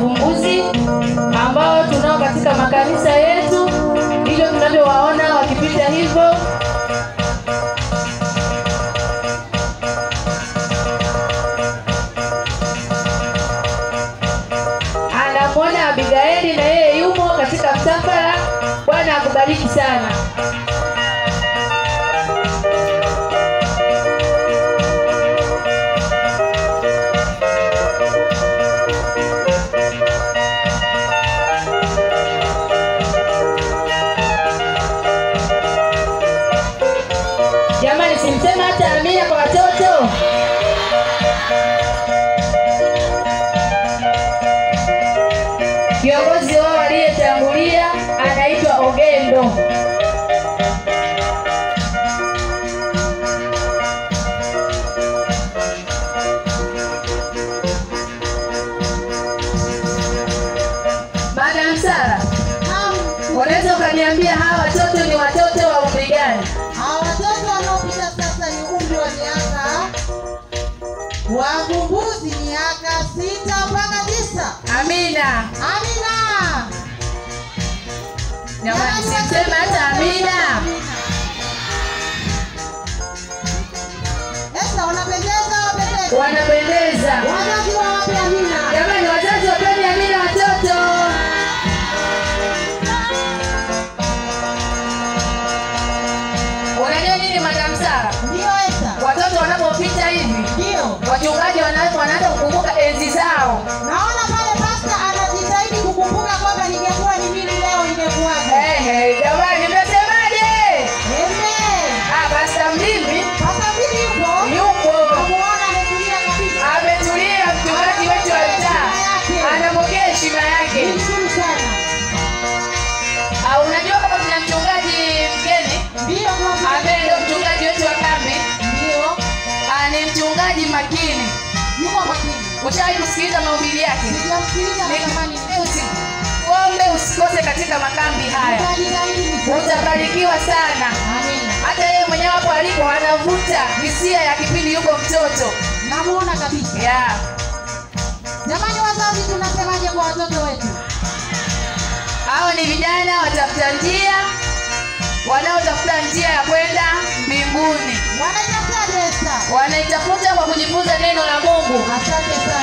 wavumbuzi ambao tunao katika makanisa yetu, ndivyo tunavyowaona wakipita hivyo. Anamwona Abigaili na yeye yumo katika msafara. Bwana akubariki sana. Jamani, simsema hata amina kwa watoto. Kiongozi wao aliyetangulia anaitwa Ogendo. Madam Sara, unaweza ukaniambia hawa watoto ni watoto wa umri gani? Hawa watoto wanaopita sasa ni umri wa miaka wavumbuzi miaka sita mpaka tisa. Amina. Amina. Jamani, simsema hata amina. Esta, wanapendeza wapendeza. Wanapendeza. Wazazi wawape amina. Jamani, wazazi wapeni amina watoto. Unajua nini Madam Sara? Ndio Esta. Watoto wanapopita hivi, Ndio. wachungaji wana- wanaanza kukumbuka enzi zao. Naona pale pasta anajitahidi kukumbuka kwamba ningekuwa ni mimi leo ingekuwaje. Ehe, jamani, mnasemaje? Amen. Ah, Pastor Mlimi Pasta mbili yupo. yupo Namuona ametulia kabisa. ametulia, mchungaji wetu wa mtaa anapokea heshima yake. Nishukuru sana. Ah, unajua kama tuna mchungaji mgeni Ndio kwa ambaye ndio mchungaji wetu wa kambi. Ndio. Ah, ni mchungaji makini. Yuko makini. Ushawahi kusikiliza mahubiri yake? Sijamsikiliza natamani Uombe usikose katika makambi haya, Nitajitahidi nisome. utabarikiwa sana. Amina. Hata yeye mwenyewe hapo alipo anavuta hisia ya kipindi yuko mtoto Namuona kabisa. yeah. Jamani wazazi tunasemaje kwa watoto wetu? Hao ni vijana watafuta njia, wanaotafuta njia ya kwenda mbinguni, Wanaitafuta Esta. wanaitafuta kwa kujifunza neno la Mungu. Asante sana.